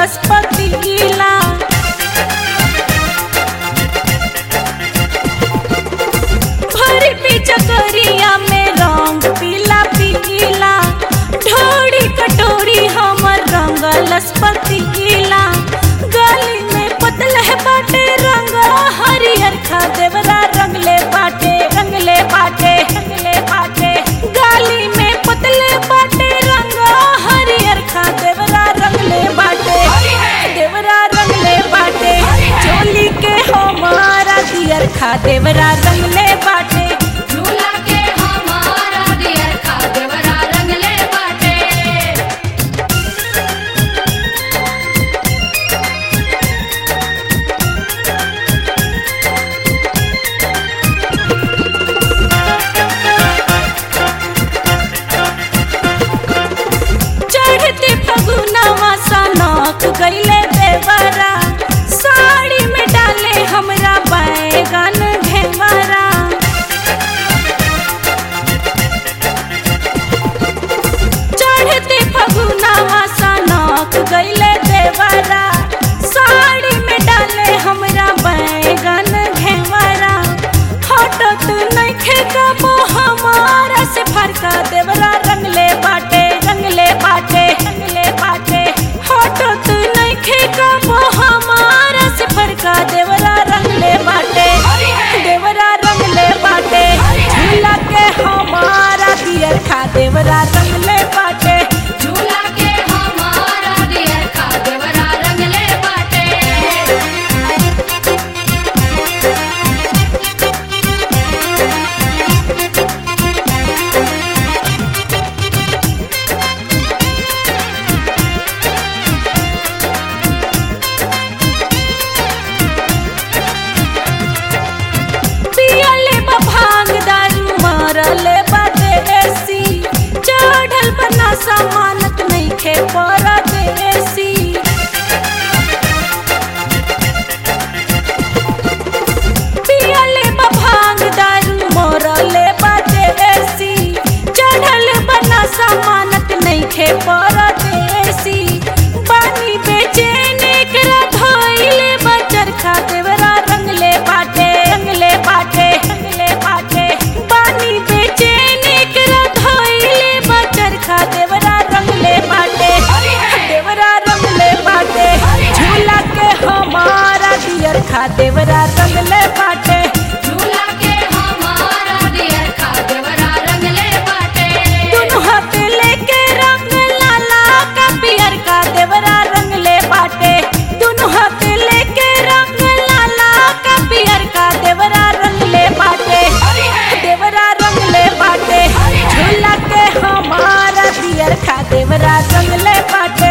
रंगलस पतीला भरी पिचकरिया में रंग पीला पीला ढोड़ी कटोरी हमर रंगलस पतीला गली में पतल है बाटे रंग हरियर खा देवरा रंगले बाटे रंगले बाटे रंगले बाटे गाली में पतले बाटे रंग हरियर खा देवरा रंगले बाटे देवरा रंगले बाटे चोली के हमारा दियर खा देवरा रंगले बाटे झूला के हमारा दियर खा देवरा रंगले बाटे चढ़ते फगुनवा सनक गईले देवरा साड़ी में डाले हमरा बैगन घेवरा चढ़ते फगुनवा सनक गईले देवरा साड़ी में डाले हमरा बैगन घेवरा हटत नइखे कबो हमारा से फरका देवरा रंगले बाटे रंगले बाटे रंगले बाटे हटत नइखे कबो हमारा से फरका देवरा रंगले बाटे देवरा रंगले बाटे झूला के हमारा दियर खा देवरा रंगले बाटे झूला के हमारा दियर खा देवरा रंगले बाटे पियले बा भांग दारू मारले बा देसी चढ़ल बना सामानत नइखे परदेसी पियले बा भांग दारू मारले बा देसी चढ़ल बना सामानत नइखे परदेसी पानी बेचैन एकरा धइले बा चरखा देवरा रंगले बाटे रंगले बाटे रंगले बाटे पानी बेचैन एकरा धइले बा चरखा देवरा रंगले बाटे देवरा रंगले बाटे झूला के हमारा दियर खा देवरा रंगले बाटे झूला के हमारा दियर खा देवरा रंगले बाटे दोनों हाथ लेके रंग लाला का पियर का देवरा रंगले बाटे दोनों हाथ लेके रंग लाला का पियर का देवरा रंगले बाटे देवरा रंगले बाटे झूला के हमारा दियर खा देवरा रंगले बाटे